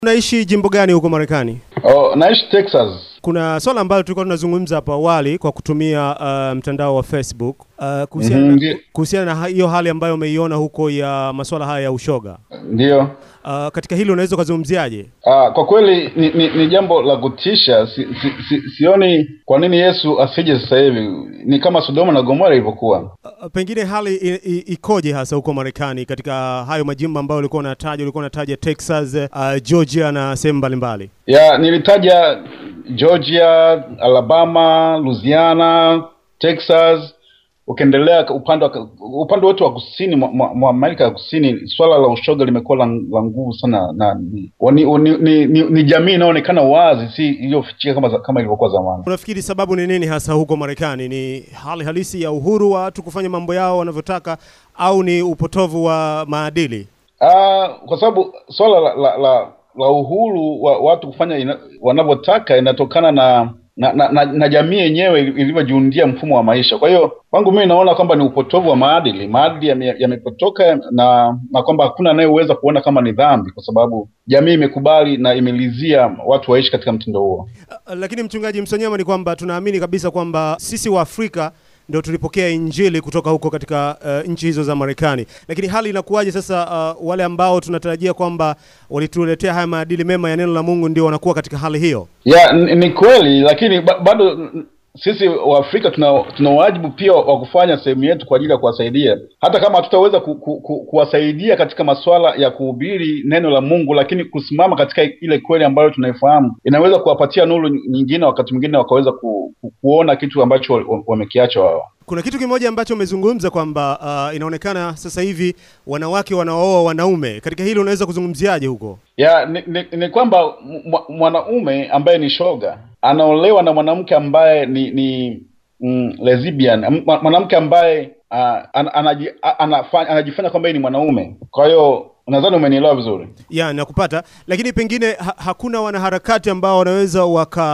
Unaishi jimbo gani huko Marekani? Oh, naishi Texas. Kuna swala ambalo tulikuwa tunazungumza hapo awali kwa kutumia uh, mtandao wa Facebook uh, kuhusiana Mhm, na- ndi- kuhusiana na ha- hiyo hali ambayo umeiona huko ya masuala haya ya ushoga. Ndiyo. Uh, katika hili unaweza ukazungumziaje? Ah, kwa kweli ni, ni, ni jambo la kutisha. Si, si, si, sioni kwa nini Yesu asije sasa hivi. Ni kama Sodoma na Gomora ilivyokuwa. Uh, pengine hali i, i, ikoje hasa huko Marekani katika hayo majimbo ambayo ulikuwa unataja, ulikuwa unataja Texas, uh, Georgia na sehemu mbalimbali. Ya, nilitaja Georgia, Alabama, Louisiana, Texas. Ukiendelea upande wa upande wote wa kusini mwa- mwa mwa Amerika ya Kusini, swala la ushoga limekuwa la, la nguvu sana na ni, ni, ni, ni, ni, ni jamii inayoonekana wazi, si iliyofichika kama za- kama ilivyokuwa zamani. Unafikiri sababu ni nini hasa huko Marekani? Ni hali halisi ya uhuru wa watu kufanya mambo yao wanavyotaka au ni upotovu wa maadili? Ah, kwa sababu swala la, la, la, la uhuru wa watu kufanya ina, wanavyotaka inatokana na na, na, na, na jamii yenyewe ili- ilivyojiundia mfumo wa maisha. Kwa hiyo kwangu mimi naona kwamba ni upotovu wa maadili, maadili yame- yamepotoka na na kwamba hakuna anayeweza kuona kama ni dhambi, kwa sababu jamii imekubali na imelizia watu waishi katika mtindo huo. Uh, Lakini mchungaji Msonyama, ni kwamba tunaamini kabisa kwamba sisi wa Afrika ndio tulipokea injili kutoka huko katika uh, nchi hizo za Marekani. Lakini hali inakuwaje sasa? Uh, wale ambao tunatarajia kwamba walituletea haya maadili mema ya neno la Mungu ndio wanakuwa katika hali hiyo. ya ni, ni kweli lakini ba, bado n- sisi waafrika tuna tuna wajibu pia wa kufanya sehemu yetu kwa ajili ya kuwasaidia hata kama hatutaweza ku, ku, ku, kuwasaidia katika masuala ya kuhubiri neno la mungu lakini kusimama katika ile kweli ambayo tunaifahamu inaweza kuwapatia nuru nyingine wakati mwingine wakaweza ku, ku, kuona kitu ambacho wa- wa- wamekiacha wao Kuna kitu kimoja ambacho umezungumza kwamba uh, inaonekana sasa hivi wanawake wanaooa wanaume. Katika hili unaweza kuzungumziaje huko? ya ni, ni, ni kwamba mwa- mwanaume ambaye ni shoga anaolewa na mwanamke ambaye ni ni mm, lesbian M- mwa- mwanamke ambaye uh, an, anaji, a- anafa, anajifanya kwamba yeye ni mwanaume kwa hiyo nadhani umenielewa vizuri ya nakupata, lakini pengine ha hakuna wanaharakati ambao wanaweza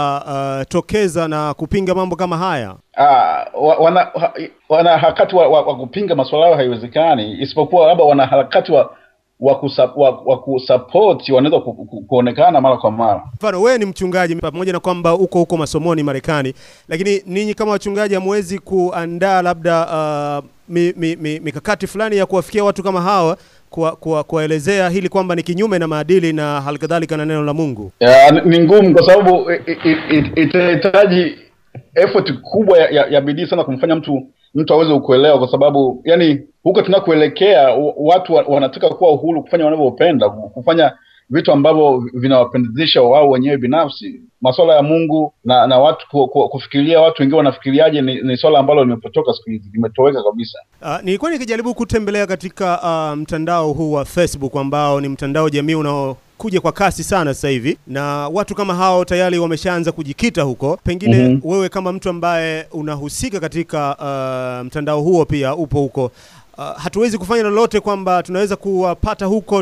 wakatokeza na kupinga mambo kama haya. uh, wa- wana ha- wanaharakati wa, wa, wa kupinga masuala hayo haiwezekani isipokuwa labda wanaharakati wa wa, kusa, wa, wa kusapoti wanaweza ku, ku, kuonekana mara kwa mara Mfano, wewe ni mchungaji, pamoja na kwamba uko huko masomoni Marekani, lakini ninyi kama wachungaji hamwezi kuandaa labda uh, mi, mi, mi, mikakati fulani ya kuwafikia watu kama hawa kuwa- kuwa- kuwaelezea hili kwamba ni kinyume na maadili na halikadhalika na neno la Mungu. ya, ni- ni ngumu kwa sababu i- i- i- itahitaji effort kubwa ya, ya, ya bidii sana kumfanya mtu mtu aweze kuelewa, kwa sababu yani huko tunakoelekea wa- watu wa- wanataka kuwa uhuru kufanya wanavyopenda, kufanya vitu ambavyo vinawapendezesha wao wenyewe binafsi. Masuala ya Mungu na na watu ku, ku, kufikiria watu wengine wanafikiriaje ni, ni swala ambalo limepotoka siku hizi, limetoweka kabisa. Uh, nilikuwa nikijaribu kutembelea katika uh, mtandao huu wa Facebook ambao ni mtandao jamii unaokuja kwa kasi sana sasa hivi, na watu kama hao tayari wameshaanza kujikita huko. Pengine Mhm. wewe kama mtu ambaye unahusika katika uh, mtandao huo pia upo huko, uh, hatuwezi kufanya lolote kwamba tunaweza kuwapata huko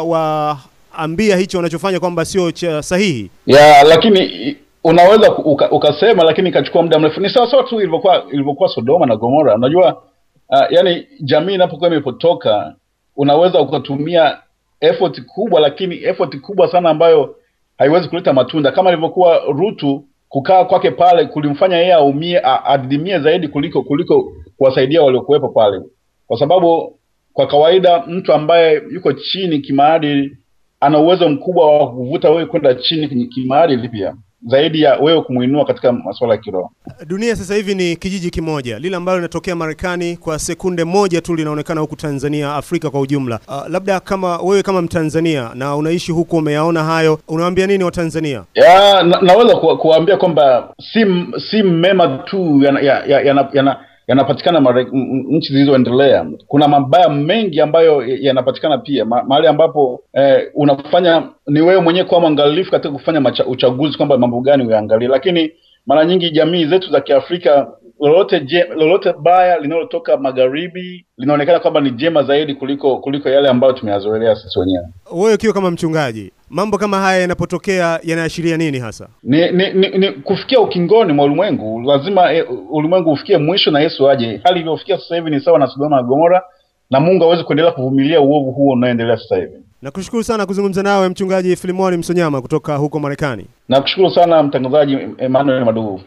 tukawaambia hicho wanachofanya kwamba sio cha sahihi. ya lakini i- unaweza ku- uka, ukasema lakini ikachukua muda mrefu ni sawa sawa tu ilivyokuwa ilivyokuwa sodoma na gomora unajua uh, yani jamii inapokuwa imepotoka unaweza ukatumia effort kubwa lakini effort kubwa sana ambayo haiwezi kuleta matunda kama ilivyokuwa rutu kukaa kwake pale kulimfanya yeye aumie a- adidimie zaidi kuliko kuliko kuwasaidia waliokuwepo pale kwa sababu kwa kawaida mtu ambaye yuko chini kimaadili ana uwezo mkubwa wa kuvuta wewe kwenda chini kwenye kimaadili pia zaidi ya wewe kumuinua katika masuala ya kiroho Dunia sasa hivi ni kijiji kimoja, lile ambalo linatokea Marekani kwa sekunde moja tu linaonekana huku Tanzania, Afrika kwa ujumla. Uh, labda kama wewe kama Mtanzania na unaishi huko, umeyaona hayo, unawaambia nini Watanzania? ya na, naweza ku, kuambia kwamba si m- si mema tu yanapatikana ya, ya, yana- yana- yanapatikana Mare- m- m- nchi zilizoendelea kuna mabaya mengi ambayo ya- yanapatikana pia Ma, mahali ambapo eh, unafanya ni wewe mwenyewe kuwa mwangalifu katika kufanya macha, uchaguzi kwamba mambo gani uyaangalie lakini mara nyingi jamii zetu za kiafrika lolote je, lolote baya linalotoka magharibi linaonekana kwamba ni jema zaidi kuliko kuliko yale ambayo tumeyazoelea sisi wenyewe Wewe ukiwa kama mchungaji, mambo kama haya yanapotokea yanaashiria nini hasa? ni, ni, ni, ni kufikia ukingoni mwa ulimwengu lazima e, ulimwengu ufikie mwisho na yesu aje hali iliyofikia sasa hivi ni sawa na sodoma na gomora na mungu awezi kuendelea kuvumilia uovu huo unaoendelea sasa hivi Nakushukuru sana kuzungumza nawe mchungaji Filimoni Msonyama kutoka huko Marekani. Nakushukuru sana mtangazaji Emmanuel Madugu.